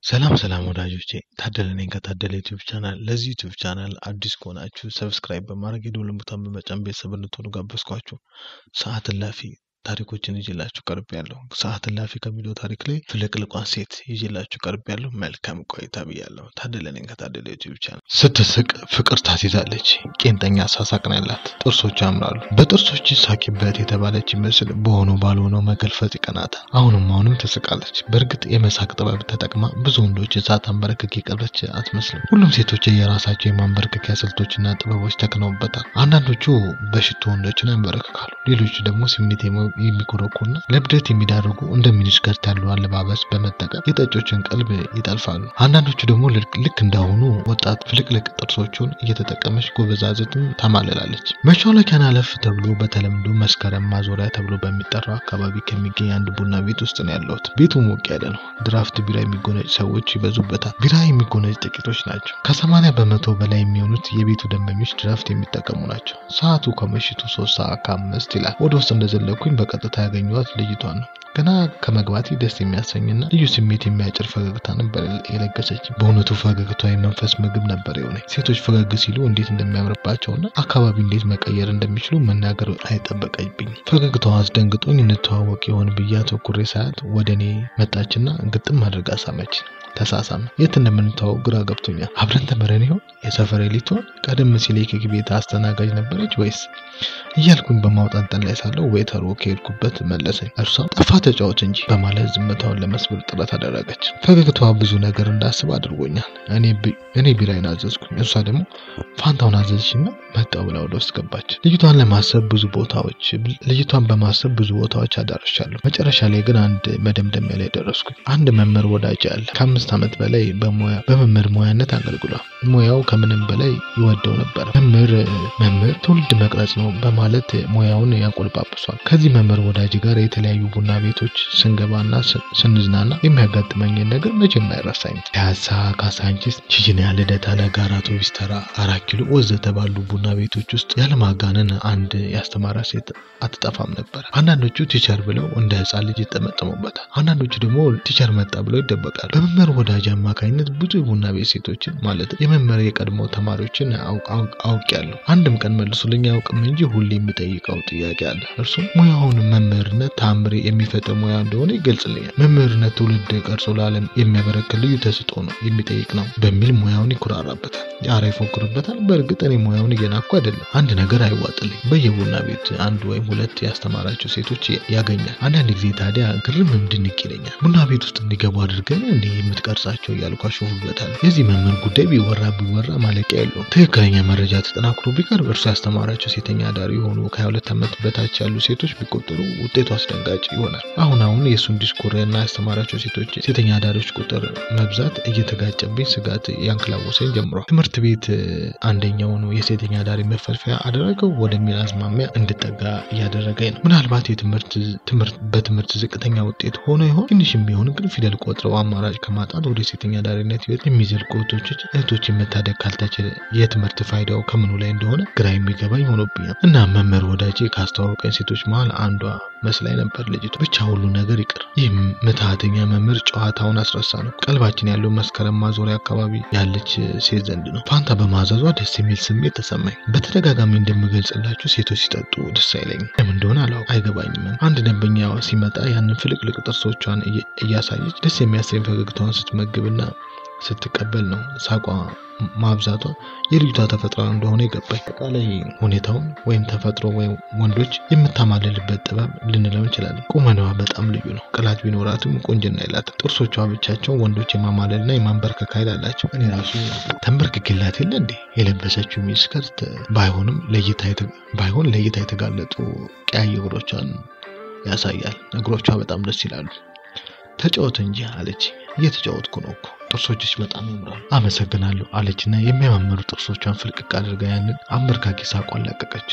ሰላም ሰላም ወዳጆቼ ታደለ ነኝ ከታደለ ዩቲዩብ ቻናል። ለዚህ ዩቲዩብ ቻናል አዲስ ከሆናችሁ ሰብስክራይብ በማድረግ የደወል ምልክቱን በመጫን ቤተሰብ እንድትሆኑ ጋበዝኳችሁ። ሰዓት እላፊ ታሪኮችን ይዤላችሁ ቀርብ ያለሁ። ሰዓት እላፊ ከሚለው ታሪክ ላይ ፍልቅልቋን ሴት ይዤላችሁ ቀርብ ያለሁ። መልካም ቆይታ ብያለሁ። ታደለ ነኝ ከታደለ ዩቲዩብ ቻናል። ስትስቅ ፍቅር ታስይዛለች። ቄንጠኛ ሳሳቅ ነው ያላት። ጥርሶች ያምራሉ። በጥርሶች ሳቂበት የተባለች ይመስል በሆነው ባልሆነው መገልፈጥ ይቀናታል። አሁንም አሁንም ትስቃለች። በእርግጥ የመሳቅ ጥበብ ተጠቅማ ብዙ ወንዶች ሳታንበረክክ የቀረች አትመስልም። ሁሉም ሴቶች የራሳቸው የማንበረከኪያ ስልቶችና ጥበቦች ተክነውበታል። አንዳንዶቹ በሽቶ ወንዶችን ያንበረክካሉ። ሌሎቹ ደግሞ ስሜት የሚኮረኩና ለብደት የሚዳርጉ እንደ ሚኒስከርት ያሉ አለባበስ በመጠቀም የጠጮችን ቀልብ ይጠልፋሉ። አንዳንዶቹ ደግሞ ልክ እንዳሁኑ ወጣት ፍልቅልቅ ጥርሶቹን እየተጠቀመች ጎበዛዝትን ታማልላለች። መሿለኪያን አለፍ ተብሎ በተለምዶ መስከረም ማዞሪያ ተብሎ በሚጠራው አካባቢ ከሚገኝ አንድ ቡና ቤት ውስጥ ነው ያለሁት። ቤቱ ሞቅ ያለ ነው። ድራፍት ቢራ የሚጎነጭ ሰዎች ይበዙበታል። ቢራ የሚጎነጭ ጥቂቶች ናቸው። ከሰማንያ በመቶ በላይ የሚሆኑት የቤቱ ደንበኞች ድራፍት የሚጠቀሙ ናቸው። ሰዓቱ ከምሽቱ ሶስት ሰዓት ከአምስት ይላል። ወደ ውስጥ እንደዘለኩኝ በቀጥታ ያገኘኋት ልጅቷን ነው። ገና ከመግባቴ ደስ የሚያሰኝና ልዩ ስሜት የሚያጭር ፈገግታ ነበር የለገሰች። በእውነቱ ፈገግቷ የመንፈስ ምግብ ነበር የሆነ። ሴቶች ፈገግ ሲሉ እንዴት እንደሚያምርባቸውና አካባቢ እንዴት መቀየር እንደሚችሉ መናገር አይጠበቀብኝም። ፈገግታዋ አስደንግጦኝ እንተዋወቅ ይሆን ብዬ አተኩሬ ሳያት ወደ እኔ መጣችና ግጥም አድርጋ ሳመች። ተሳሳመ። የት እንደምንተዋወቅ ግራ ገብቶኛል። አብረን ተምረን ይሆን? የሰፈሬ ልትሆን? ቀደም ሲል የኬክ ቤት አስተናጋጅ ነበረች ወይስ እያልኩኝ በማውጣንጠን ላይ ሳለው ዌተሩ ከሄድኩበት መለሰኝ። እርሷም ጠፋ ተጫወት እንጂ በማለት ዝምታውን ለመስበር ጥረት አደረገች። ፈገግታዋ ብዙ ነገር እንዳስብ አድርጎኛል። እኔ ቢራይን አዘዝኩኝ፣ እሷ ደግሞ ፋንታውን አዘዝሽና መጣው ብላ ወደ ውስጥ ገባች። ልጅቷን ለማሰብ ብዙ ቦታዎች ልጅቷን በማሰብ ብዙ ቦታዎች አዳርሻለሁ። መጨረሻ ላይ ግን አንድ መደምደሚያ ላይ ደረስኩኝ። አንድ መምህር ወዳጅ አለ። ከአምስት ዓመት በላይ በሙያ በመምህር ሙያነት አገልግሏል። ሙያው ከምንም በላይ ይወደው ነበር። መምህር መምህር ትውልድ መቅረጽ ነው በማለት ሙያውን ያቆልጳጵሷል። ከዚህ መምህር ወዳጅ ጋር የተለያዩ ቡና ቤቶች ስንገባና ስንዝናና የሚያጋጥመኝን ነገር መቼም አይረሳኝም። ፒያሳ፣ ካሳንቺስ፣ ቺቺኒያ፣ ልደታ፣ ለጋራ፣ አውቶቡስ ተራ፣ አራት ኪሎ ወዘተ ባሉ ቡና ቤቶች ውስጥ ያለማጋነን አንድ ያስተማራ ሴት አትጠፋም ነበር። አንዳንዶቹ ቲቸር ብለው እንደ ሕፃን ልጅ ይጠመጠሙበታል። አንዳንዶቹ ደግሞ ቲቸር መጣ ብለው ይደበቃሉ። በመምህር ወዳጅ አማካኝነት ብዙ የቡና ቤት ሴቶችን ማለት የመምህር የቀድሞ ተማሪዎችን አውቄያለሁ። አንድም ቀን መልሱልኝ አያውቅም እንጂ ሁሌ የሚጠይቀው ጥያቄ አለ። እርሱም ሙያውን መምህርነት ታምሬ የሚፈጥር ሙያ እንደሆነ ይገልጽልኛል። መምህርነት ትውልድ ቀርጾ ለዓለም የሚያበረክት ልዩ ተሰጥኦ ነው የሚጠይቅ ነው በሚል ሙያውን ይኩራራበታል፣ ኧረ ይፎክርበታል። በእርግጥ እኔ ሙያውን እየናኩ አይደለም። አንድ ነገር አይዋጥልኝ። በየቡና ቤት አንድ ወይም ሁለት ያስተማራቸው ሴቶች ያገኛል። አንዳንድ ጊዜ ታዲያ ግርም እንድንቅ ይለኛል። ቡና ቤት ውስጥ እንዲገቡ አድርገን እንዲህ የምትቀርጻቸው እያልኩ አሾፉበታል። የዚህ መምህር ጉዳይ ቢወራ ቢወራ ማለቂያ የለውም። ትክክለኛ መረጃ ተጠናክሮ ቢቀርብ እርሱ ያስተማራቸው ሴተኛ አዳሪ የሆኑ ከ22 ዓመት በታች ያሉ ሴቶች ቢቆጠሩ ውጤቱ አስደንጋጭ ይሆናል። አሁን አሁን የእሱን ዲስኮር እና ያስተማራቸው ሴቶች ሴተኛ አዳሪዎች ቁጥር መብዛት እየተጋጨብኝ ስጋት ያንክላወሰኝ ጀምሯል። ትምህርት ቤት አንደኛውን የሴተኛ አዳሪ መፈልፈያ አደረገው ወደሚል አዝማሚያ እንድጠጋ እያደረገኝ ነው። ምናልባት የትምህርት በትምህርት ዝቅተኛ ውጤት ሆኖ ይሆን? ትንሽም ቢሆን ግን ፊደል ቆጥረው አማራጭ ከማጣት ወደ ሴተኛ አዳሪነት ህይወት የሚዘልቁ እህቶች እህቶችን መታደግ ካልተችለ የትምህርት ፋይዳው ከምኑ ላይ እንደሆነ ግራ የሚገባኝ ሆኖብኛል። እና መምህር ወዳጄ ካስተዋወቀኝ ሴቶች መሀል አንዷ መስላኝ ነበር ልጅቱ። ብቻ ሁሉ ነገር ይቅር። ይህ ምትሃተኛ መምህር ጨዋታውን አስረሳ ነው። ቀልባችን ያለው መስከረም ማዞሪያ አካባቢ ያለች ሴት ዘንድ ነው። ፋንታ በማዘዟ ደስ የሚል ስሜት ተሰማኝ። በተደጋጋሚ እንደምገልጽላችሁ ሴቶች ሲጠጡ ደስ አይለኝም። ለምን እንደሆነ አላውቅም፣ አይገባኝም። አንድ ደንበኛ ሲመጣ ያንን ፍልቅልቅ ጥርሶቿን እያሳየች ደስ የሚያሰኝ ፈገግታዋን ስትመግብና ስትቀበል ነው ሳቋ ማብዛቷ የልጅቷ ተፈጥሮ እንደሆነ ይገባኝ። አጠቃላይ ሁኔታውን ወይም ተፈጥሮ ወይም ወንዶች የምታማልልበት ጥበብ ልንለው እንችላለን። ቁመናዋ በጣም ልዩ ነው። ቅላት ቢኖራትም ቁንጅና የላትም። ጥርሶቿ ብቻቸው ወንዶች የማማለልና የማንበርከክ ኃይል አላቸው። እኔ ራሱ ተንበርክኬላት የለ እንዴ የለበሰችው ሚስከርት ባይሆንም ለእይታ ባይሆን ለእይታ የተጋለጡ ቀያይ እግሮቿን ያሳያል። እግሮቿ በጣም ደስ ይላሉ። ተጫወት እንጂ አለች። እየተጫወትኩ ነው እኮ ጥርሶችሽ በጣም ያምራሉ። አመሰግናለሁ አለችና የሚያማምሩ ጥርሶቿን ፍልቅቅ አድርጋ ያንን አንበርካኪ ሳቋን ለቀቀች።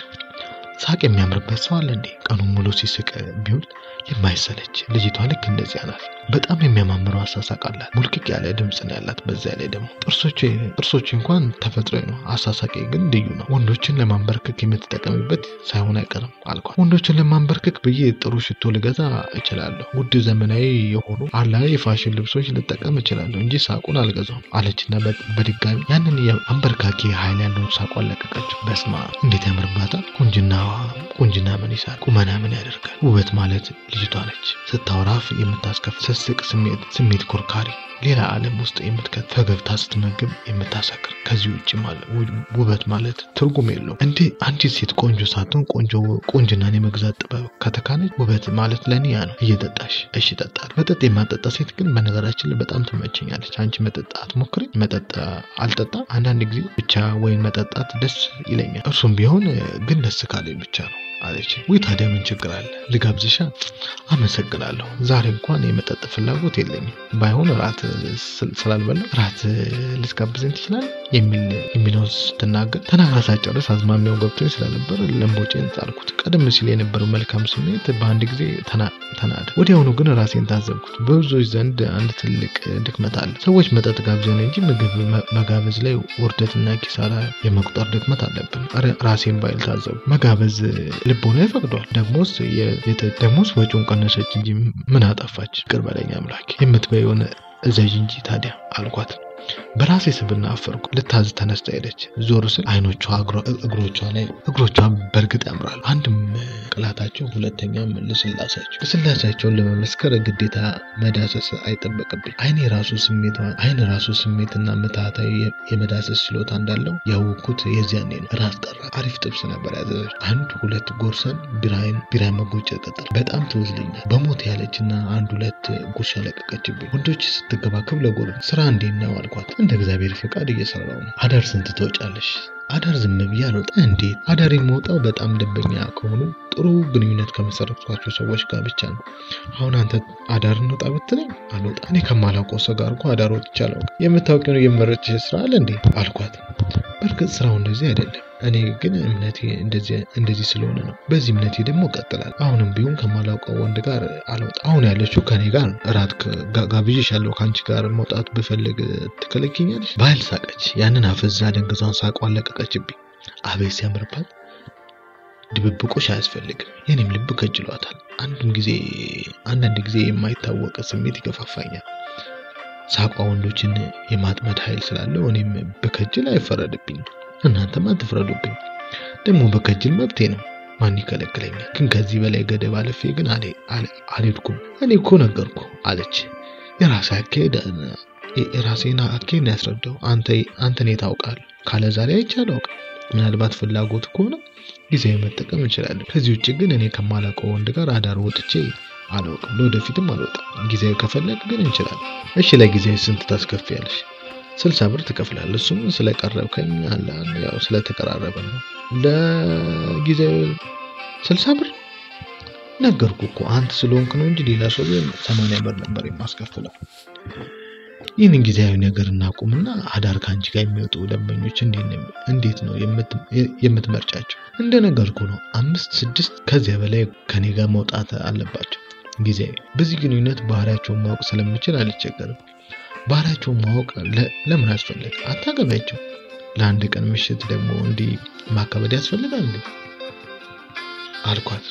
ሳቅ የሚያምርበት ሰው አለ እንዴ? ቀኑን ሙሉ ሲስቅ ቢውል የማይሰለች ልጅቷ ልክ እንደዚያ ናት። በጣም የሚያማምረው አሳሳቅ አላት። ሙልቅቅ ያለ ድምፅ ነው ያላት። በዚያ ላይ ደግሞ ጥርሶች ጥርሶች እንኳን ተፈጥሮ ነው፣ አሳሳቂ ግን ልዩ ነው። ወንዶችን ለማንበርከክ የምትጠቀምበት ሳይሆን አይቀርም አልኳት። ወንዶችን ለማንበርከክ ብዬ ጥሩ ሽቶ ልገዛ እችላለሁ፣ ውድ ዘመናዊ የሆኑ አላ የፋሽን ልብሶች ልጠቀም እችላለሁ እንጂ ሳቁን አልገዛውም አለችና በድጋሚ ያንን የአንበርካኪ ኃይል ያለውን ሳቋን ለቀቀችው። በስማ እንዴት ያምርባታል! ቁንጅና ቁንጅና ምን ይሳል? ቁመና ምን ያደርጋል? ውበት ማለት ልጅቷ ነች። ስታወራፍ የምታስከፍ ስስቅ ስሜት ስሜት ኮርካሪ ሌላ ዓለም ውስጥ የምትከት ፈገግታ ስትመግብ የምታሰክር ከዚህ ውጭ ማለት ውበት ማለት ትርጉም የለውም። እንዴ አንዲት ሴት ቆንጆ ሳትሆን ቆንጆ ቆንጅናን የመግዛት ጥበብ ከተካነች ውበት ማለት ለእኔ ያ ነው። እየጠጣሽ እሺ እጠጣለሁ። መጠጥ የማጠጣ ሴት ግን በነገራችን ላይ በጣም ትመቸኛለች። አንቺ መጠጥ አትሞክሪ? መጠጥ አልጠጣም። አንዳንድ ጊዜ ብቻ ወይን መጠጣት ደስ ይለኛል። እርሱም ቢሆን ግን ደስ ካለኝ ብቻ ነው አለች። ውይ ታዲያ ምን ችግር አለ? ልጋብዝሻ? አመሰግናለሁ። ዛሬ እንኳን የመጠጥ ፍላጎት የለኝም። ባይሆን ራት ስላልበላ ራት ልትጋብዘኝ ትችላል የሚል የሚለውን ስትናገር ተናግራ ሳጨርስ አዝማሚያው ገብቶኝ ስለነበር ለምቦጬን ጣልኩት። ቀደም ሲል የነበረው መልካም ስሜት በአንድ ጊዜ ተናደ። ወዲያውኑ ግን ራሴን ታዘብኩት። በብዙዎች ዘንድ አንድ ትልቅ ድክመት አለ። ሰዎች መጠጥ ጋብዘን እንጂ ምግብ መጋበዝ ላይ ውርደትና ኪሳራ የመቁጠር ድክመት አለብን። ራሴን ባይል ታዘቡ። መጋበዝ ልቦና ይፈቅዷል። ደግሞስ ደግሞስ ወጪውን ቀነሰች እንጂ ምን አጠፋች? ይቅር በለኝ አምላኬ። የምትበይውን እዘዥ እንጂ ታዲያ አልኳት። በራሴ ስብና አፈርኩ። ልታዝ ተነስታ ሄደች። ዞር ስል አይኖቿ፣ እግሮቿ ላይ እግሮቿ በእርግጥ ያምራሉ። አንድም ቅላታቸው፣ ሁለተኛም ልስላሴያቸው። ልስላሴያቸውን ለመመስከር ግዴታ መዳሰስ አይጠበቅብኝ። አይኔ ራሱ ስሜት አይን ራሱ ስሜትና ምትሃታዊ የመዳሰስ ችሎታ እንዳለው ያወቅኩት የዚያኔ ነው። ራስ ጠራ። አሪፍ ጥብስ ነበር ያዘዘች። አንድ ሁለት ጎርሰን ቢራይን ቢራ መጎጨ ቀጠል። በጣም ትወዝልኛል በሞት ያለችና አንድ ሁለት ጉርሻ ለቀቀችብኝ። ወንዶች ስትገባከብ ለጎር ስራ እንዴት ነው አልኳት። እንደ እግዚአብሔር ፈቃድ እየሰራው ነው። አዳር ስንት ትወጫለሽ? አዳር ዝም ብዬ አልወጣም። እንዴት አዳር የምወጣው በጣም ደንበኛ ከሆኑ ጥሩ ግንኙነት ከመሰረትኳቸው ሰዎች ጋር ብቻ ነው። አሁን አንተ አዳር እንውጣ ብትለኝ አልወጣም። እኔ ከማላውቀው ሰው ጋር እኮ አዳር ወጥቼ አላውቅም። የምታውቂውን የመረጥሽ ስራ አለ እንዴ አልኳት። በእርግጥ ስራው እንደዚህ አይደለም። እኔ ግን እምነቴ እንደዚህ ስለሆነ ነው። በዚህ እምነቴ ደግሞ እቀጥላለሁ። አሁንም ቢሆን ከማላውቀው ወንድ ጋር አልወጣም። አሁን ያለችው ከኔ ጋር እራት ጋብዤሻለሁ። ከአንቺ ጋር መውጣት ብፈልግ ትከለኪኛለሽ? ባህል ሳቀች። ያንን አፈዛ ደንግዟን ሳቋን ለቀቀችብኝ። አቤት ሲያምርባት! ድብብቆሽ አያስፈልግም። የኔም ልብ ከጅሏታል። አንድም ጊዜ አንዳንድ ጊዜ የማይታወቅ ስሜት ይገፋፋኛል። ሳቋ ወንዶችን የማጥመድ ኃይል ስላለው እኔም በከጅል አይፈረድብኝም። እናንተም አትፍረዱብኝ። ደግሞ በከጅል መብቴ ነው። ማን ይከለክለኛል? ግን ከዚህ በላይ ገደብ አለፌ ግን አልሄድኩም። እኔ እኮ ነገርኩ አለች። የራሴ አካሄድ የራሴን አካሄድ ያስረዳው አንተ አንተን ታውቃል ካለ ዛሬ አይቼ አላውቅም። ምናልባት ፍላጎት ከሆነ ጊዜያዊ መጠቀም እንችላለን። ከዚህ ውጭ ግን እኔ ከማላውቀው ወንድ ጋር አዳር ወጥቼ አላውቅም። ለወደፊትም አልወጣም። ጊዜያዊ ከፈለግ ግን እንችላለን። እሺ ለጊዜያዊ ስንት ታስከፍያለሽ? ስልሳ ብር ትከፍላለህ። እሱም ስለቀረብከኝ አለ ያው ስለተቀራረበ ነው። ለጊዜያዊ ስልሳ ብር ነገርኩ እኮ አንተ ስለሆንክ ነው እንጂ ሌላ ሰው ቢሆን ሰማንያ ብር ነበር የማስከፍለው። ይህንን ጊዜያዊ ነገር እናቁምና አዳር ከአንቺ ጋር የሚወጡ ደንበኞች እንዴት ነው የምትመርጫቸው? እንደነገርኩ ነው። አምስት ስድስት ከዚያ በላይ ከኔ ጋር መውጣት አለባቸው። ጊዜያዊ በዚህ ግንኙነት ባህሪያቸውን ማወቅ ስለምችል አልቸገርም። ባህሪያቸውን ማወቅ ለምን አስፈለገ? አታገቢያቸው። ለአንድ ቀን ምሽት ደግሞ እንዲህ ማካበድ ያስፈልጋል እንዴ? አልኳት።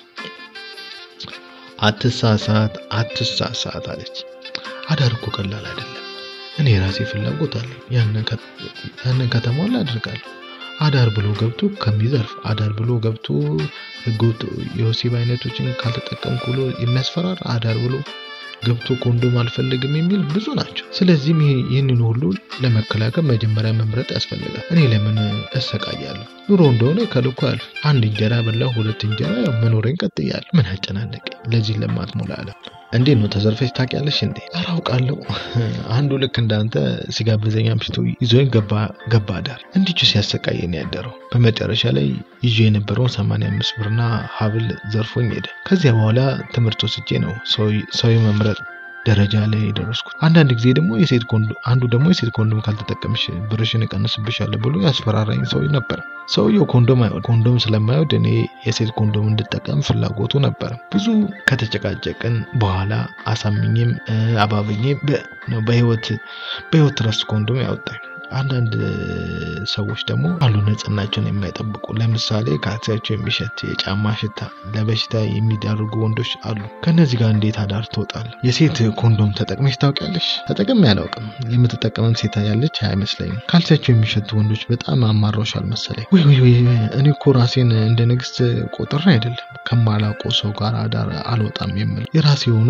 አትሳሳት፣ አትሳሳት አለች። አዳር እኮ ቀላል አይደለም። እኔ የራሴ ፍላጎት አለ። ያንን ከተሟላ አድርጋለሁ። አዳር ብሎ ገብቶ ከሚዘርፍ አዳር ብሎ ገብቶ ህገወጥ የወሲብ አይነቶችን ካልተጠቀምኩ ብሎ የሚያስፈራራ አዳር ብሎ ገብቶ ኮንዶም አልፈልግም የሚል ብዙ ናቸው። ስለዚህም ይህንን ሁሉ ለመከላከል መጀመሪያ መምረጥ ያስፈልጋል። እኔ ለምን እሰቃያለሁ? ኑሮ እንደሆነ ከልኩ ያልፍ። አንድ እንጀራ በላሁ፣ ሁለት እንጀራ ያው መኖሬን ቀጥያለሁ። ምን አጨናነቀኝ? ለዚህ ለማትሞላ አለም እንዴት ነው ተዘርፈሽ ታውቂያለሽ እንዴ? ኧረ አውቃለሁ። አንዱ ልክ እንዳንተ ሲጋብዘኝ አምሽቶ ይዞኝ ገባ ገባ አዳር እንዲቹ ሲያሰቃየን ያደረው። በመጨረሻ ላይ ይዞ የነበረውን ሰማንያ አምስት ብርና ሀብል ዘርፎኝ ሄደ። ከዚያ በኋላ ትምህርት ወስጄ ነው ሰው መምረጥ ደረጃ ላይ የደረስኩት። አንዳንድ ጊዜ ደግሞ የሴት ኮንዶም አንዱ ደግሞ የሴት ኮንዶም ካልተጠቀምሽ ብርሽን እቀንስብሻለሁ ብሎ ያስፈራራኝ ሰው ነበር። ሰውየው ኮንዶም አይወድ ኮንዶም ስለማይወድ እኔ የሴት ኮንዶም እንድጠቀም ፍላጎቱ ነበር። ብዙ ከተጨቃጨቅን በኋላ አሳምኜም አባብኜ በህይወት በህይወት ትረስት ኮንዶም ያወጣኝ። አንዳንድ ሰዎች ደግሞ አሉ ንጽህናቸውን የማይጠብቁ ለምሳሌ ካልሲያቸው የሚሸት የጫማ ሽታ ለበሽታ የሚዳርጉ ወንዶች አሉ። ከነዚህ ጋር እንዴት አዳር ትወጣለህ? የሴት ኮንዶም ተጠቅመሽ ታውቂያለሽ? ተጠቅሜ አላውቅም። የምትጠቀመም ሴት ያለች አይመስለኝም። ካልሲያቸው የሚሸቱ ወንዶች በጣም አማረውሻል መሰለኝ። ወይ ወይ ወይ እኔ እኮ ራሴን እንደ ንግስት ቆጥሬ አይደለም ከማላውቀው ሰው ጋር አዳር አልወጣም የምል የራሴ የሆኑ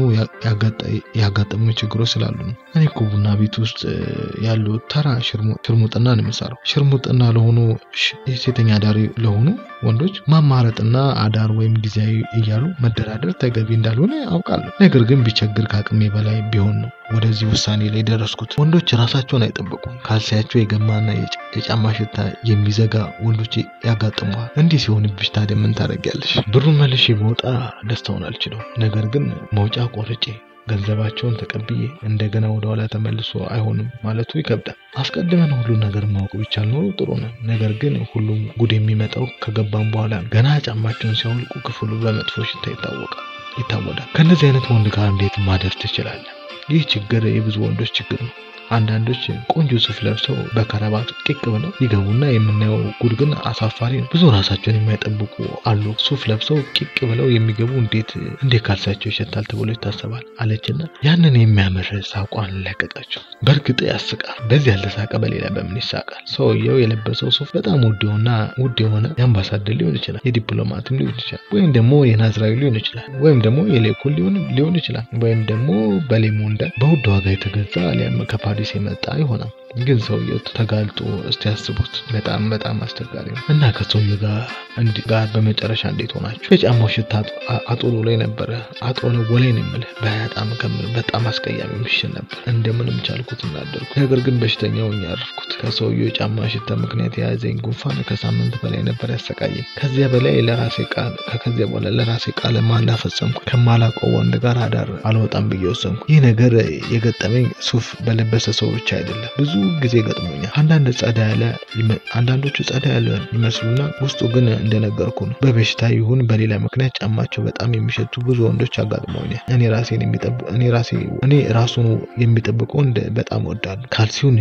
ያጋጠሙ ችግሮች ስላሉ ነው። እኔ እኮ ቡና ቤት ውስጥ ያሉ ተራ ሽርሙጥና ነው የምሰራው። ሽርሙጥና ለሆኑ የሴተኛ አዳሪ ለሆኑ ወንዶች ማማረጥና አዳር ወይም ጊዜያዊ እያሉ መደራደር ተገቢ እንዳልሆነ አውቃለሁ። ነገር ግን ቢቸግር ከአቅሜ በላይ ቢሆን ነው ወደዚህ ውሳኔ ላይ ደረስኩት። ወንዶች ራሳቸውን አይጠብቁም። ካልሲያቸው የገማና የጫማ ሽታ የሚዘጋ ወንዶች ያጋጥመዋል። እንዲህ ሲሆንብሽ ታዲያ ምን ታደርጊያለሽ? ብሩን መልሼ በወጣ ደስታውን አልችለው። ነገር ግን መውጫ ቆርጬ ገንዘባቸውን ተቀብዬ እንደገና ወደ ኋላ ተመልሶ አይሆንም ማለቱ ይከብዳል። አስቀድመን ሁሉን ነገር ማወቅ ቢቻል ኖሮ ጥሩ ነው። ነገር ግን ሁሉም ጉድ የሚመጣው ከገባም በኋላ ገና ጫማቸውን ሲያወልቁ ክፍሉ በመጥፎ ሽታ ይታወቃል ይታወዳል። ከእነዚህ አይነት ወንድ ጋር እንዴት ማደር ትችላለህ? ይህ ችግር የብዙ ወንዶች ችግር ነው። አንዳንዶች ቆንጆ ሱፍ ለብሰው በከረባት ቂቅ ብለው ይገቡና የምናየው ጉድ ግን አሳፋሪ ነው። ብዙ ራሳቸውን የማይጠብቁ አሉ። ሱፍ ለብሰው ቂቅ ብለው የሚገቡ እንዴት እንዴት ካልሳቸው ይሸታል ተብሎ ይታሰባል አለችና ያንን የሚያምር ሳቋን ለቀቀችው። በእርግጥ ያስቃል። በዚህ ያልተሳቀ በሌላ በምን ይሳቃል? ሰውየው የለበሰው ሱፍ በጣም ውድ የሆነ ውድ የሆነ የአምባሳደር ሊሆን ይችላል፣ የዲፕሎማትም ሊሆን ይችላል፣ ወይም ደግሞ የናዝራዊ ሊሆን ይችላል፣ ወይም ደግሞ የሌኩን ሊሆን ይችላል፣ ወይም ደግሞ በሌሞንዳ በውድ ዋጋ የተገዛ አሊያም ከፓሪስ የመጣ ይሆናል። ግን ሰውየው ተጋልጦ እስቲ ያስቡት። በጣም በጣም አስቸጋሪ ነው እና ከሰውየው ጋር ጋር በመጨረሻ እንዴት ሆናችሁ? የጫማው ሽታ አጦሎ ላይ ነበረ። አጦሎ ወላይ ነው የምልህ። በጣም ከምር በጣም አስቀያሚ ምሽል ነበር። እንደምንም ቻልኩት እናደርኩ። ነገር ግን በሽተኛው ያረፍኩት ከሰውየው የጫማ ሽታ ምክንያት የያዘኝ ጉንፋን ከሳምንት በላይ ነበር ያሰቃየኝ። ከዚያ በላይ ለራሴ ቃል ከዚያ በኋላ ለራሴ ቃል ማላ ፈጸምኩ። ከማላውቀው ወንድ ጋር አዳር አልወጣም ብዬ ወሰንኩ። ይህ ነገር የገጠመኝ ሱፍ በለበሰ ሰው ብቻ አይደለም። ብዙ ጊዜ ገጥሞኛል። አንዳንድ ጸዳ ያለ አንዳንዶቹ ጸዳ ያለ ይመስሉና ውስጡ ግን እንደነገርኩ ነው። በበሽታ ይሁን በሌላ ምክንያት ጫማቸው በጣም የሚሸቱ ብዙ ወንዶች አጋጥመውኛል። እኔ ራሴን የሚጠብቅ እኔ ራሴ እኔ ራሱን የሚጠብቀው ወንድ በጣም ወዳለሁ። ካልሲውን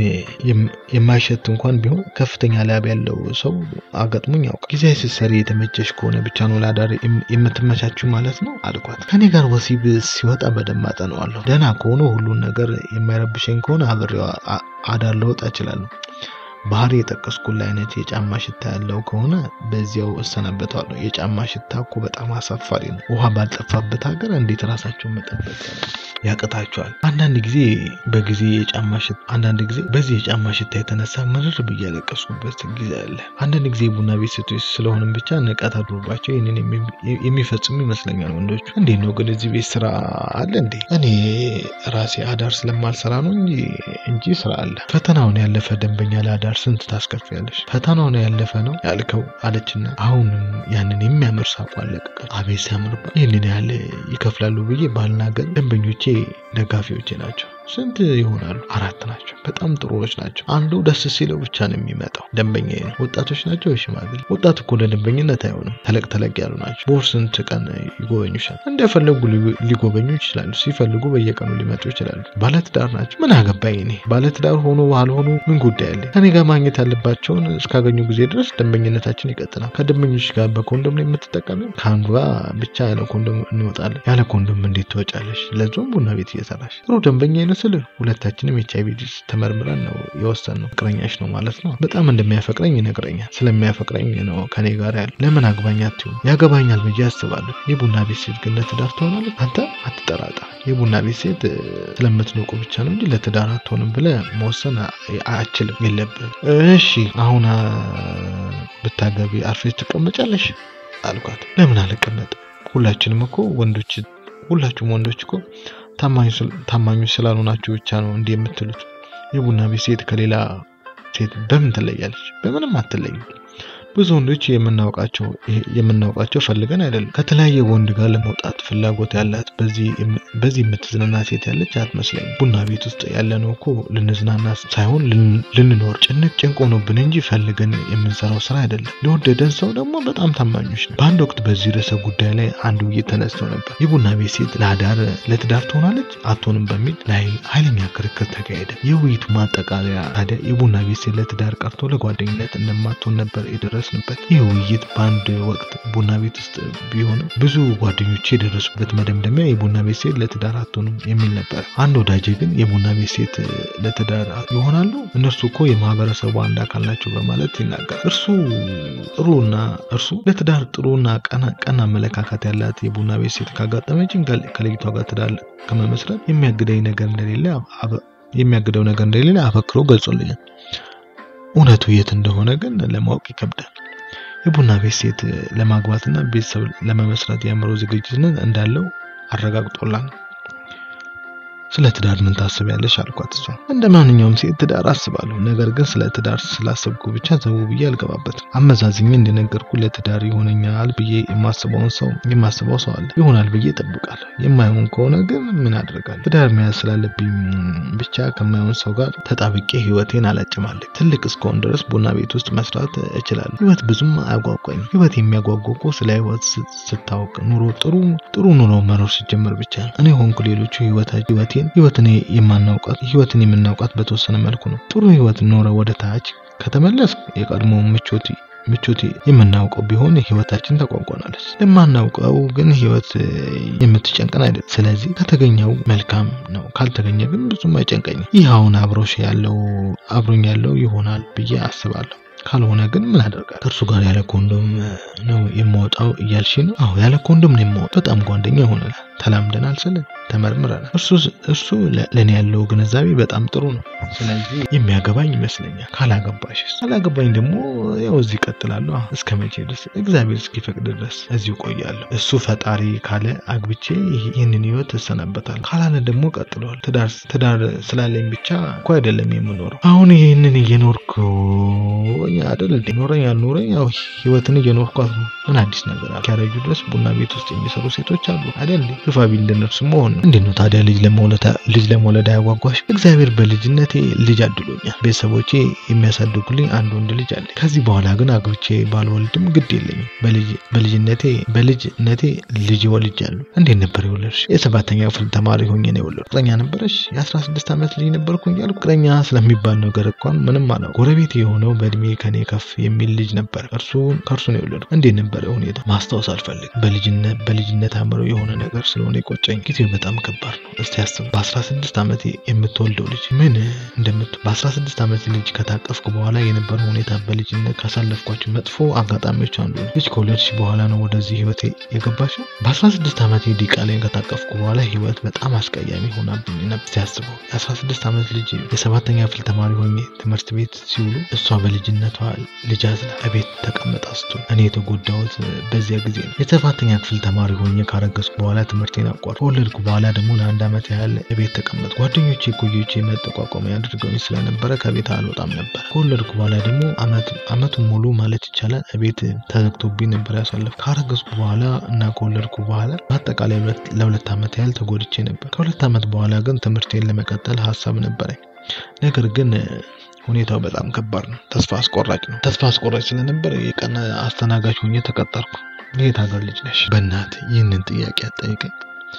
የማይሸት እንኳን ቢሆን ከፍተኛ ላብ ያለው ሰው አጋጥሞኝ ያውቃል። ጊዜያዊ ስትሰሪ የተመቸሽ ከሆነ ብቻ ነው ለአዳር የምትመቻችው ማለት ነው አልኳት። ከኔ ጋር ወሲብ ሲወጣ በደንብ አጠነዋለሁ። ደህና ከሆነ ሁሉን ነገር የማይረብሸኝ ከሆነ አብሬው አዳር ልወጣ እችላለሁ። ባህሪ የጠቀስኩት አይነት የጫማ ሽታ ያለው ከሆነ በዚያው እሰናበተዋለሁ። የጫማ ሽታ እኮ በጣም አሳፋሪ ነው። ውሃ ባልጠፋበት ሀገር እንዴት ራሳቸውን መጠበቅ ያቅታቸዋል? አንዳንድ ጊዜ በጊዜ የጫማ ሽታ አንዳንድ ጊዜ በዚህ የጫማ ሽታ የተነሳ ምርር ብዬ ያለቀስኩበት ጊዜ አለ። አንዳንድ ጊዜ ቡና ቤት ሴቶች ስለሆንም ብቻ ንቀት አድሮባቸው ይህንን የሚፈጽሙ ይመስለኛል ወንዶቹ። እንዴት ነው ግን እዚህ ቤት ስራ አለ እንዴ? እኔ ራሴ አዳር ስለማልሰራ ነው እንጂ እንጂ ስራ አለ። ፈተናውን ያለፈ ደንበኛ ለአዳር ስንት ታስከፍያለሽ? ፈተናውን ያለፈ ነው ያልከው አለችና አሁንም ያንን የሚያምር ሳቋ አለቀቀች። አቤት ሲያምርባት! ይህንን ያህል ይከፍላሉ ብዬ ባልናገር ደንበኞቼ ደጋፊዎቼ ናቸው። ስንት ይሆናሉ? አራት ናቸው። በጣም ጥሩዎች ናቸው። አንዱ ደስ ሲለው ብቻ ነው የሚመጣው ደንበኛ ነው። ወጣቶች ናቸው። ሽማግሌ ወጣት እኮ ለደንበኝነት አይሆንም። ተለቅ ተለቅ ያሉ ናቸው። በወር ስንት ቀን ይጎበኙሻል? እንደፈለጉ ሊጎበኙ ይችላሉ። ሲፈልጉ በየቀኑ ሊመጡ ይችላሉ። ባለትዳር ናቸው። ምን አገባኝ እኔ። ባለትዳር ሆኖ ባልሆኑ ምን ጉዳይ አለኝ? ከኔ ጋር ማግኘት ያለባቸውን እስካገኙ ጊዜ ድረስ ደንበኝነታችን ይቀጥላል። ከደንበኞች ጋር በኮንዶም ላይ የምትጠቀሚ ከአንዱ ጋር ብቻ ያለ ኮንዶም እንወጣለን። ያለ ኮንዶም እንዴት ትወጫለሽ? ለዞም ቡና ቤት እየሰራሽ ጥሩ ደንበኛ ይመስል ሁለታችንም ኤች አይቪ ተመርምረን ነው የወሰንነው። ፍቅረኛሽ ነው ማለት ነው። በጣም እንደሚያፈቅረኝ ይነግረኛል። ስለሚያፈቅረኝ ነው ከኔ ጋር ያለ። ለምን አግባኝ አትይውም? ያገባኛል ብዬ አስባለሁ። የቡና ቤት ሴት ግን ለትዳር ትሆናለች? አንተ አትጠራጠር። የቡና ቤት ሴት ስለምትንቁ ብቻ ነው እንጂ ለትዳር አትሆንም ብለህ መወሰን አችልም የለብህም። እሺ አሁን ብታገቢ አርፈሽ ትቀመጫለሽ አልኳት። ለምን አልቀመጥ? ሁላችንም እኮ ወንዶች ሁላችሁም ወንዶች እኮ ታማኞች ስላልሆናችሁ ብቻ ነው እንዲህ የምትሉት። የቡና ቤት ሴት ከሌላ ሴት በምን ትለያለች? በምንም አትለይም። ብዙ ወንዶች የምናውቃቸው የምናውቃቸው ፈልገን አይደለም። ከተለያየ ወንድ ጋር ለመውጣት ፍላጎት ያላት በዚህ የምትዝናና ሴት ያለች አትመስለኝም። ቡና ቤት ውስጥ ያለነው እኮ ልንዝናና ሳይሆን ልንኖር ጭንቅ ጭንቅ ሆኖብን እንጂ ፈልገን የምንሰራው ስራ አይደለም። ለወደደን ሰው ደግሞ በጣም ታማኞች ነው። በአንድ ወቅት በዚህ ርዕሰ ጉዳይ ላይ አንድ ውይይት ተነስቶ ነበር። የቡና ቤት ሴት ለአዳር ለትዳር ትሆናለች አትሆንም በሚል ላይ ኃይለኛ ክርክር ተካሄደ። የውይይቱ ማጠቃለያ ታዲያ የቡና ቤት ሴት ለትዳር ቀርቶ ለጓደኝነት እንደማትሆን ነበር የደረስንበት። ይህ ውይይት በአንድ ወቅት ቡና ቤት ውስጥ ቢሆንም ብዙ ጓደኞች የደረሱበት መደምደሚያ የቡና ቤት ሴት ለትዳር አትሆንም የሚል ነበር። አንድ ወዳጄ ግን የቡና ቤት ሴት ለትዳር ይሆናሉ፣ እነርሱ እኮ የማህበረሰቡ አንድ አካል ናቸው በማለት ይናገራል። እርሱ ጥሩና እርሱ ለትዳር ጥሩና ቀና አመለካከት ያላት የቡና ቤት ሴት ካጋጠመችን ከልጅቷ ጋር ትዳር ከመመስረት የሚያግደኝ ነገር እንደሌለ የሚያግደው ነገር እንደሌለ አበክሮ ገልጾልኛል። እውነቱ የት እንደሆነ ግን ለማወቅ ይከብዳል። የቡና ቤት ሴት ለማግባትና ቤተሰብ ለመመስረት የአእምሮ ዝግጅት እንዳለው አረጋግጦላል። ስለ ትዳር ምን ታስቢያለሽ አልኳት። እሷ እንደ ማንኛውም ሴት ትዳር አስባለሁ፣ ነገር ግን ስለ ትዳር ስላሰብኩ ብቻ ዘው ብዬ አልገባበትም። አመዛዝኜ እንደነገርኩ ለትዳር ይሆነኛል ብዬ የማስበውን ሰው የማስበው ሰው አለ፣ ይሆናል ብዬ እጠብቃለሁ። የማይሆን ከሆነ ግን ምን አደርጋለሁ? ትዳር መያዝ ስላለብኝ ብቻ ከማይሆን ሰው ጋር ተጣብቄ ህይወቴን አላጭማለሁ። ትልቅ እስከሆን ድረስ ቡና ቤት ውስጥ መስራት እችላለሁ። ህይወት ብዙም አያጓጓኝም። ህይወት የሚያጓጓ እኮ ስለ ህይወት ስታውቅ ኑሮ ጥሩ ጥሩ ኑሮ መኖር ሲጀምር ብቻ ነው። እኔ ሆንኩ ሌሎቹ ህይወቴ ህይወትን የማናውቃት ህይወትን የምናውቃት በተወሰነ መልኩ ነው። ጥሩ ህይወት ኖረ ወደ ታች ከተመለስ የቀድሞ ምቾት ምቾት የምናውቀው ቢሆን ህይወታችን ተቋቋናለች። ለማናውቀው ግን ህይወት የምትጨንቀን አይደለም። ስለዚህ ከተገኘው መልካም ነው፣ ካልተገኘ ግን ብዙም አይጨንቀኝም። ይህ አሁን አብሮሽ ያለው አብሮኝ ያለው ይሆናል ብዬ አስባለሁ። ካልሆነ ግን ምን አደርጋለሁ? ከእርሱ ጋር ያለ ኮንዶም ነው የማወጣው እያልሽ ነው? አዎ ያለ ኮንዶም ነው የማወጣው። በጣም ጓደኛ ሆነናል፣ ተላምደናል፣ ስለ ተመርምረናል። እርሱ እርሱ ለእኔ ያለው ግንዛቤ በጣም ጥሩ ነው። ስለዚህ የሚያገባኝ ይመስለኛል። ካላገባሽስ? ካላገባኝ ደግሞ ያው እዚህ እቀጥላለሁ። እስከ መቼ ድረስ? እግዚአብሔር እስኪፈቅድ ድረስ እዚሁ እቆያለሁ። እሱ ፈጣሪ ካለ አግብቼ ይህንን ህይወት እሰናበታለሁ፣ ካላለ ደግሞ ቀጥለዋል። ትዳር ትዳር ስላለኝ ብቻ እኮ አይደለም የምኖረው። አሁን ይህንን እየኖርኩ አይደል እንዴ? ኖረኝ አልኖረኝ ያው ህይወትን እየኖርኳት ነው። ምን አዲስ ነገር አለ? ያረጁ ድረስ ቡና ቤት ውስጥ የሚሰሩ ሴቶች አሉ አይደል? ግፋ ቢል እንደነርሱ መሆን ነው። እንዴት ነው ታዲያ ልጅ ለመውለድ ልጅ ለመውለድ አያጓጓሽ? እግዚአብሔር በልጅነቴ ልጅ አድሎኛል። ቤተሰቦቼ የሚያሳድጉልኝ አንድ ወንድ ልጅ አለ። ከዚህ በኋላ ግን አግብቼ ባልወልድም ግድ የለኝም። በልጅነቴ በልጅነቴ ልጅ ወልጃለሁ። እንዴት ነበር የወለድሽ? የሰባተኛ ክፍል ተማሪ ሆኜ ነው የወለድኩት። ፍቅረኛ ነበረሽ? የአስራ ስድስት ዓመት ልጅ ነበርኩኝ ያልኩ። ፍቅረኛ ስለሚባል ነገር እንኳን ምንም አላውቅም። ጎረቤት የሆነው በእድሜ ከኔ ከፍ የሚል ልጅ ነበር። እርሱ ከእርሱ ነው የወለድኩት። እንዴት ነበረ ሁኔታ ማስታወስ አልፈልግም። በልጅነት በልጅነት አምሮ የሆነ ነገር ስለሆነ የቆጨኝ። ጊዜው በጣም ከባድ ነው። እስቲ አስብ። በአስራ ስድስት ዓመት የምትወልደው ልጅ ምን እንደምት በአስራ ስድስት ዓመት ልጅ ከታቀፍኩ በኋላ የነበረው ሁኔታ በልጅነት ካሳለፍኳቸው መጥፎ አጋጣሚዎች አንዱ ነው። ልጅ ከወለድሽ በኋላ ነው ወደዚህ ህይወት የገባሽው። በአስራ ስድስት ዓመት ዲቃላይን ከታቀፍኩ በኋላ ህይወት በጣም አስቀያሚ ሆናብኝ ነበር። እስቲ አስበው። የአስራ ስድስት ዓመት ልጅ የሰባተኛ ክፍል ተማሪ ሆኜ ትምህርት ቤት ሲውሉ እሷ በልጅነቷ ልጅ አዝላ እቤት ተቀምጣ ስትውል እኔ የተጎዳሁት በዚያ ጊዜ ነው። የሰባተኛ ክፍል ተማሪ ሆኜ ካረገዝኩ በኋላ ትምህርቴን አቋረጥኩ። ከወለድኩ በኋላ ደግሞ ለአንድ ዓመት ያህል እቤት ተቀመጥኩ። ጓደኞቼ እኩዮቼ መጠቋቋሚያ አድርገውኝ ስለነበረ ከቤት አልወጣም ነበር። ከወለድኩ በኋላ ደግሞ አመቱን ሙሉ ማለት ይቻላል እቤት ተዘግቶብኝ ነበር ያሳለፍኩት። ካረገዝኩ በኋላ እና ከወለድኩ በኋላ በአጠቃላይ ለሁለት ዓመት ያህል ተጎድቼ ነበር። ከሁለት ዓመት በኋላ ግን ትምህርቴን ለመቀጠል ሀሳብ ነበረኝ። ነገር ግን ሁኔታው በጣም ከባድ ነው። ተስፋ አስቆራጭ ነው። ተስፋ አስቆራጭ ስለነበር የቀን አስተናጋጅ ሆኜ ተቀጠርኩ። የት ሀገር ልጅ ነሽ? በእናት ይህንን ጥያቄ አጠይቀኝ።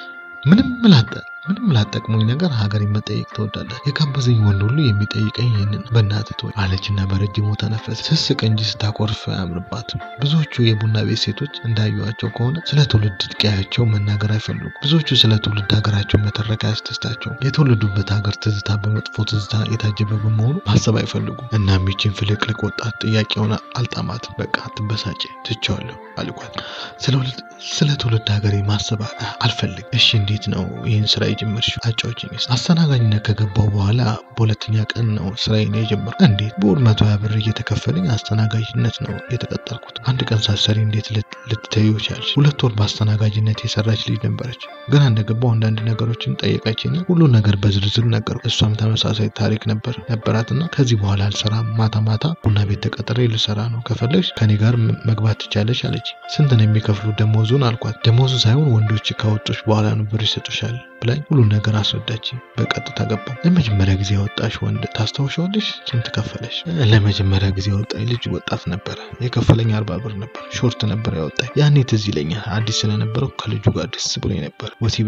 ምንም ላጠ ምንም ላጠቅሙኝ ነገር ሀገር መጠየቅ ትወዳለህ? የጋበዘኝ ወንድ ሁሉ የሚጠይቀኝ ይህንን በእናትህ ተወኝ አለችና በረጅሙ ተነፈሰ። ስስቅ እንጂ ስታኮርፍ አያምርባትም። ብዙዎቹ የቡና ቤት ሴቶች እንዳዩዋቸው ከሆነ ስለ ትውልድ ቀያቸው መናገር አይፈልጉም። ብዙዎቹ ስለ ትውልድ ሀገራቸው መተረክ አያስደስታቸውም። የተወለዱበት ሀገር ትዝታ በመጥፎ ትዝታ የታጀበ በመሆኑ ማሰብ አይፈልጉም። እናም ይችን ፍልቅልቅ ወጣት ጥያቄውን አልጣማትም። በቃ አትበሳጭ፣ ትቼዋለሁ አልኳት። ስለ ትውልድ ሀገሬ ማሰብ አልፈልግም። እሺ እንዴት ነው ይህን ስራ የጀመርሽው? አጫውችኝ እስኪ። አስተናጋጅነት ከገባው በኋላ በሁለተኛ ቀን ነው ስራዬን የጀመርኩት። እንዴት? በወር መቶ ሀያ ብር እየተከፈለኝ አስተናጋጅነት ነው የተቀጠርኩት። አንድ ቀን ሳትሰሪ እንዴት ልትተዩ ቻልሽ? ሁለት ወር በአስተናጋጅነት የሰራች ልጅ ነበረች። ገና እንደገባው አንዳንድ ነገሮችን ጠየቀችና ሁሉ ነገር በዝርዝር ነገሩ። እሷም ተመሳሳይ ታሪክ ነበር ነበራትና ከዚህ በኋላ አልሰራም፣ ማታ ማታ ቡና ቤት ተቀጥሬ ልሰራ ነው፣ ከፈለግሽ ከኔ ጋር መግባት ትቻለሽ አለች። ስንት ነው የሚከፍሉ ደሞዙን አልኳት። ደሞዙ ሳይሆን ወንዶች ካወጡሽ በኋላ ነው ብር ይሰጡሻል ብላኝ ሁሉን ነገር አስረዳች። በቀጥታ ገባ። ለመጀመሪያ ጊዜ ያወጣሽ ወንድ ታስታውሻለሽ? ስንት ከፈለሽ? ለመጀመሪያ ጊዜ ያወጣኝ ልጅ ወጣት ነበረ። የከፈለኝ አርባ ብር ነበር። ሾርት ነበር ያወጣኝ። ያኔ ትዝ ይለኛል። አዲስ ስለነበረው ከልጁ ጋር ደስ ብሎኝ ነበር።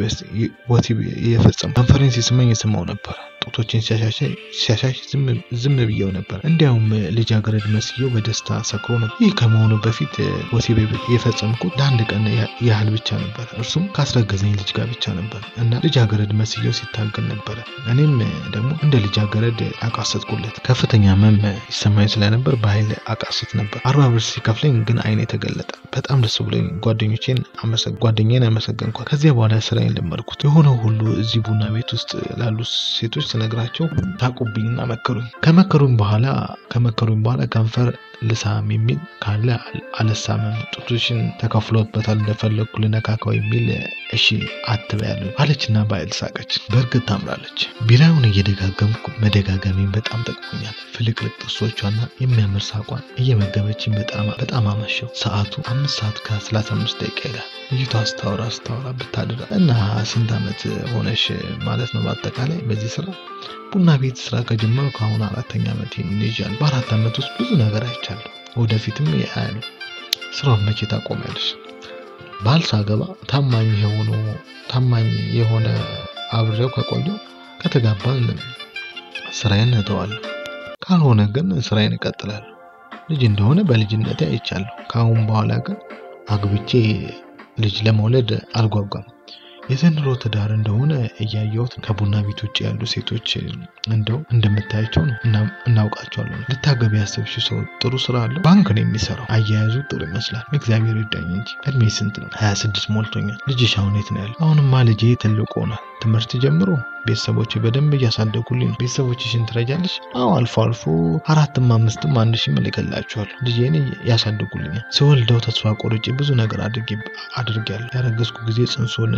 ወሲብ የፈጸሙ ኮንፈረንስ ስመኝ የሰማው ነበር። ጡቶችን ሲያሻሽ ዝም ብየው ነበር። እንዲያውም ልጃገረድ መስየው በደስታ ሰክሮ ነበር። ይህ ከመሆኑ በፊት ወሲብ የፈጸምኩት ለአንድ ቀን ያህል ብቻ ነበር። እርሱም ካስረገዘኝ ልጅ ጋር ብቻ ነበር እና ልጃገረድ መስየው ሲታገል ነበረ። እኔም ደግሞ እንደ ልጃገረድ አቃሰጥኩለት። ከፍተኛ ህመም ይሰማኝ ስለነበር በኃይል አቃስት ነበር። አርባ ብር ሲከፍለኝ ግን አይኔ ተገለጠ። በጣም ደስ ብሎኝ ጓደኞቼን ጓደኛዬን አመሰገንኳት። ከዚያ በኋላ ስራዬን ለመድኩት። የሆነው ሁሉ እዚህ ቡና ቤት ውስጥ ላሉ ሴቶች ስነግራቸው ታቁብኝና መከሩኝ። ከመከሩኝ በኋላ ከመከሩኝ በኋላ ከንፈር ልሳም የሚል ካለ አልሳምም፣ ጡቶችን ተከፍሎበታል እንደፈለግኩ ልነካካው የሚል እሺ አትበያለሁ አለችና በኃይል ሳቀች። በእርግጥ ታምራለች። ቢራውን እየደጋገምኩ መደጋገሜን በጣም ጠቅሞኛል። ፍልቅልቅ ጥርሶቿና የሚያምር ሳቋን እየመገበችኝ በጣም አመሸው። ሰዓቱ አምስት ሰዓት ከሰላሳ አምስት ደቂቃ ይላል። ልጅቷ አስታወራ አስታወራ ብታድራ እና ስንት ዓመት ሆነሽ ማለት ነው? በአጠቃላይ በዚህ ስራ ቡና ቤት ስራ ከጀመሩ ከአሁን አራተኛ ዓመት ይይዣለሁ። በአራት ዓመት ውስጥ ብዙ ነገር አይቻለሁ። ወደፊትም ያያሉ። ስራውን መቼ ታቆሚያለሽ? ባል ሳገባ ታማኝ የሆነ ታማኝ የሆነ አብሬው ከቆየው ከተጋባን ስራዬን እተዋለሁ። ካልሆነ ግን ስራዬን እቀጥላለሁ። ልጅ እንደሆነ በልጅነቴ አይቻለሁ። ከአሁን በኋላ ግን አግብቼ ልጅ ለመውለድ አልጓጓም። የዘንድሮ ትዳር እንደሆነ እያየሁት ከቡና ቤት ውጭ ያሉ ሴቶች እንደው እንደምታያቸው ነው እናውቃቸዋለን። ልታገቢ ያሰብሽ ሰው ጥሩ ስራ አለው፣ ባንክ ነው የሚሰራው። አያያዙ ጥሩ ይመስላል። እግዚአብሔር ይዳኝ እንጂ። እድሜ ስንት ነው? ሀያ ስድስት ሞልቶኛል። ልጅሽ አሁን የት ነው ያለው? አሁንማ ልጄ ትልቅ ሆኗል። ትምህርት ጀምሮ ቤተሰቦች በደንብ እያሳደጉልኝ ነው። ቤተሰቦችሽን ትረጃለሽ? አዎ አልፎ አልፎ አራትም አምስትም አንድ ሺህ እልክላችኋለሁ። ልጄን ያሳድጉልኛል። ስወልደው ተስፋ ቆርጬ ብዙ ነገር አድርጌያለሁ። ያረገዝኩ ጊዜ ጽንሱን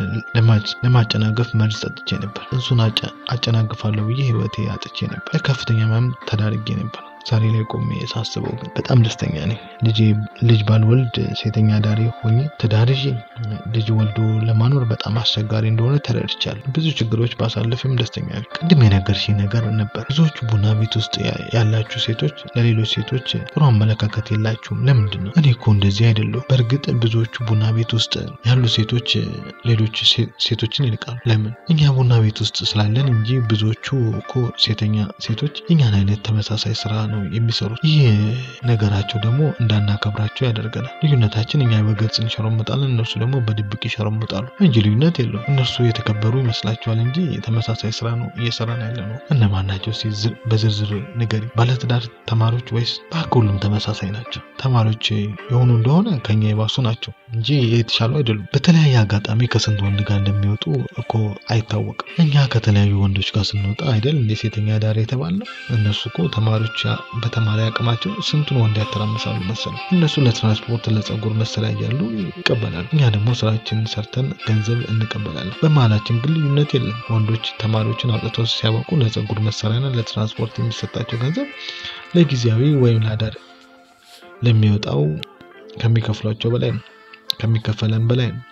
ለማጨናገፍ መርዝ ጠጥቼ ነበር። ጽንሱን አጨናግፋለሁ ብዬ ህይወቴ አጥቼ ነበር። ለከፍተኛ ህመም ተዳርጌ ነበር። ዛሬ ላይ ቆሜ ሳስበው ግን በጣም ደስተኛ ነኝ። ልጅ ባልወልድ ሴተኛ ዳሪ ሆኜ ትዳር ይዤ ልጅ ወልዶ ለማኖር በጣም አስቸጋሪ እንደሆነ ተረድቻለሁ። ብዙ ችግሮች ባሳልፍም ደስተኛ ነኝ። ቅድም የነገርሽኝ ነገር ነበር። ብዙዎቹ ቡና ቤት ውስጥ ያላችሁ ሴቶች ለሌሎች ሴቶች ጥሩ አመለካከት የላችሁም። ለምንድን ነው? እኔ እኮ እንደዚህ አይደለሁም። በእርግጥ ብዙዎቹ ቡና ቤት ውስጥ ያሉ ሴቶች ሌሎች ሴቶችን ይልቃሉ። ለምን? እኛ ቡና ቤት ውስጥ ስላለን እንጂ ብዙዎቹ እኮ ሴተኛ ሴቶች እኛን አይነት ተመሳሳይ ስራ ነው የሚሰሩት። ይህ ነገራቸው ደግሞ እንዳናከብራቸው ያደርገናል። ልዩነታችን እኛ በግልጽ እንሸረሙጣለን፣ እነርሱ ደግሞ በድብቅ ይሸረሙጣሉ እንጂ ልዩነት የለውም። እነርሱ የተከበሩ ይመስላቸዋል እንጂ ተመሳሳይ ስራ ነው እየሰራን ያለ ነው። እነማን ናቸው? በዝርዝር ንገሪ። ባለትዳር ተማሪዎች ወይስ? እባክህ ሁሉም ተመሳሳይ ናቸው። ተማሪዎች የሆኑ እንደሆነ ከኛ የባሱ ናቸው እንጂ የተሻሉ አይደሉም። በተለያየ አጋጣሚ ከስንት ወንድ ጋር እንደሚወጡ እኮ አይታወቅም። እኛ ከተለያዩ ወንዶች ጋር ስንወጣ አይደል እንደ ሴተኛ ዳር የተባልነው። እነሱ እኮ ተማሪዎች በተማሪ አቅማቸው ስንቱን ወንድ ያተራምሳሉ መሰለው። እነሱ ለትራንስፖርት ለጸጉር መሰሪያ እያሉ ይቀበላሉ። እኛ ደግሞ ስራችንን ሰርተን ገንዘብ እንቀበላለን። በመሀላችን ግን ልዩነት የለም። ወንዶች ተማሪዎችን አውጥተው ሲያበቁ ለጸጉር መሰሪያና ለትራንስፖርት የሚሰጣቸው ገንዘብ ለጊዜያዊ ወይም ለአዳር ለሚወጣው ከሚከፍሏቸው በላይ ነው ከሚከፈለን በላይ ነው።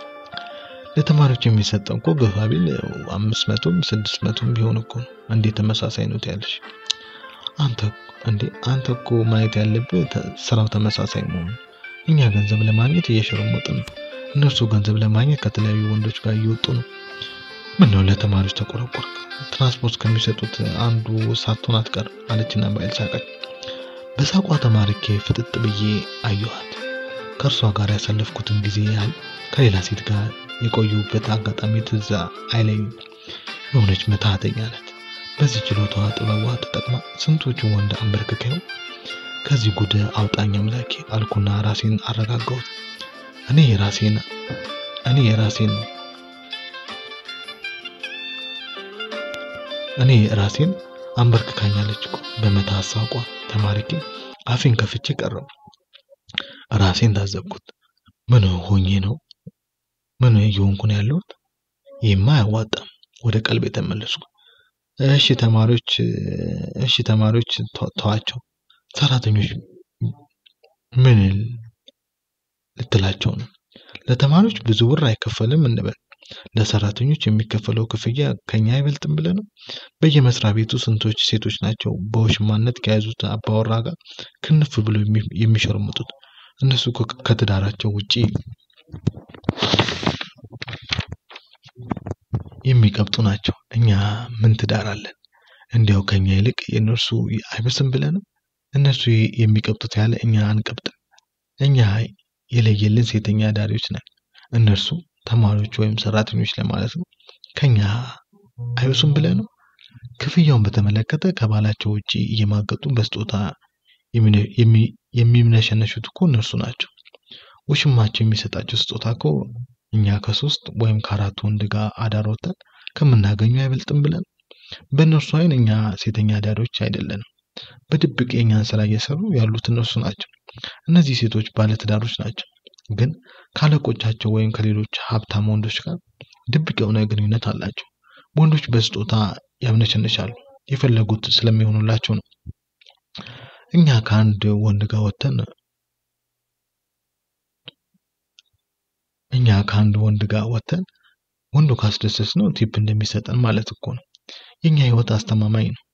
ለተማሪዎች የሚሰጠው እኮ ግፋ ቢል አምስት መቶም ስድስት መቶም ቢሆን እኮ ነው። እንዴት ተመሳሳይ ነው ያለሽ? አንተ እንዴ አንተ እኮ ማየት ያለብህ ስራው ተመሳሳይ መሆኑ። እኛ ገንዘብ ለማግኘት እየሸረሞጥን ነው። እነርሱ ገንዘብ ለማግኘት ከተለያዩ ወንዶች ጋር እየወጡ ነው። ምን ነው ለተማሪዎች ተቆረቆርክ? ትራንስፖርት ከሚሰጡት አንዱ ሳትሆን አትቀር አለችና በኃይል ሳቀች። በሳቋ ተማርኬ ፍጥጥ ብዬ አየኋት። ከእርሷ ጋር ያሳለፍኩትን ጊዜ ያህል ከሌላ ሴት ጋር የቆዩበት አጋጣሚ ትዝ አይለኝም። የሆነች መታተኛ ናት። በዚህ ችሎታዋ ጥበቧ ተጠቅማ ስንቶቹ ወንድ አንበርክከው ከዚህ ጉድ አውጣኝ አምላኬ አልኩና ራሴን አረጋጋሁት። እኔ የራሴን እኔ የራሴን እኔ ራሴን አንበርክካኛለች እኮ በመታሳቋ ተማርኬ አፌን ከፍቼ ቀረቡ። ራሴን ታዘብኩት። ምን ሆኜ ነው? ምን እየሆንኩ ነው ያለሁት? ይህማ አያዋጣም። ወደ ቀልብ የተመለስኩ። እሺ ተማሪዎች እሺ ተማሪዎች ተዋቸው። ሰራተኞች ምን ልትላቸው ነው? ለተማሪዎች ብዙ ብር አይከፈልም እንበል። ለሰራተኞች የሚከፈለው ክፍያ ከኛ አይበልጥም ብለህ ነው? በየመስሪያ ቤቱ ስንቶች ሴቶች ናቸው በውሽማነት ከያዙት አባወራ ጋር ክንፍ ብለው የሚሸርሙጡት? እነሱ እኮ ከትዳራቸው ውጪ የሚቀብጡ ናቸው። እኛ ምን ትዳር አለን? እንዲያው ከኛ ይልቅ የእነርሱ አይበስም ብለህ ነው? እነሱ የሚቀብጡት ያለ እኛ አንቀብጥም። እኛ የለየልን ሴተኛ አዳሪዎች ነን። እነርሱ ተማሪዎች ወይም ሰራተኞች ለማለት ነው። ከኛ አይበሱም ብለህ ነው? ክፍያውን በተመለከተ ከባላቸው ውጪ እየማገጡ በስጦታ የሚምነሸነሹት እኮ እነርሱ ናቸው። ውሽማቸው የሚሰጣቸው ስጦታ እኮ እኛ ከሶስት ወይም ከአራት ወንድ ጋር አዳር ወጥተን ከምናገኘው አይበልጥም ብለን በእነርሱ አይን እኛ ሴተኛ አዳሪዎች አይደለንም። በድብቅ የእኛን ስራ እየሰሩ ያሉት እነርሱ ናቸው። እነዚህ ሴቶች ባለትዳሮች ናቸው፣ ግን ካለቆቻቸው ወይም ከሌሎች ሀብታም ወንዶች ጋር ድብቅ የሆነ ግንኙነት አላቸው። ወንዶች በስጦታ ያምነሸንሻሉ፣ የፈለጉት ስለሚሆኑላቸው ነው። እኛ ከአንድ ወንድ ጋር ወጥተን እኛ ከአንድ ወንድ ጋር ወጥተን ወንዱ ካስደሰት ነው ቲፕ እንደሚሰጠን ማለት እኮ ነው። የኛ ህይወት አስተማማኝ ነው።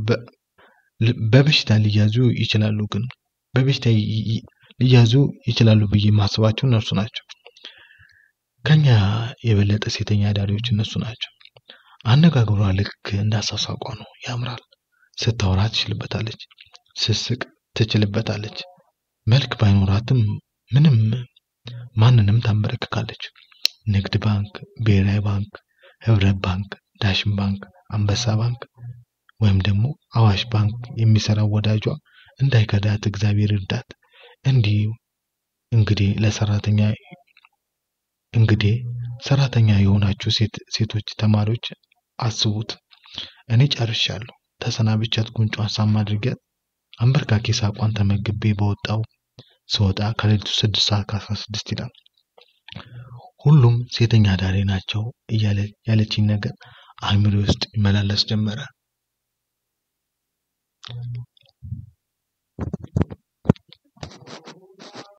በበሽታ ሊያዙ ይችላሉ፣ ግን በበሽታ ሊያዙ ይችላሉ ብዬ የማስባቸው እነርሱ ናቸው። ከኛ የበለጠ ሴተኛ አዳሪዎች እነሱ ናቸው። አነጋገሯ ልክ እንዳሳሳቋ ነው፣ ያምራል። ስታወራ ትችልበታለች፣ ስስቅ ትችልበታለች። መልክ ባይኖራትም ምንም ማንንም ታንበረክካለች። ንግድ ባንክ፣ ብሔራዊ ባንክ፣ ህብረት ባንክ፣ ዳሽን ባንክ፣ አንበሳ ባንክ ወይም ደግሞ አዋሽ ባንክ የሚሰራው ወዳጇ እንዳይከዳት እግዚአብሔር እርዳት። እንዲህ እንግዲህ ለሰራተኛ እንግዲህ ሰራተኛ የሆናችሁ ሴቶች ተማሪዎች አስቡት። እኔ ጨርሻለሁ። ተሰናብቻት ጉንጯን ሳም አድርጊያት አንበርካኪ ሳቋን ተመግቤ በወጣው ስወጣ ከሌሊቱ ስድስት ሰዓት ከአስራ ስድስት ይላል። ሁሉም ሴተኛ አዳሪ ናቸው እያለ ያለችኝ ነገር አእምሮ ውስጥ ይመላለስ ጀመረ።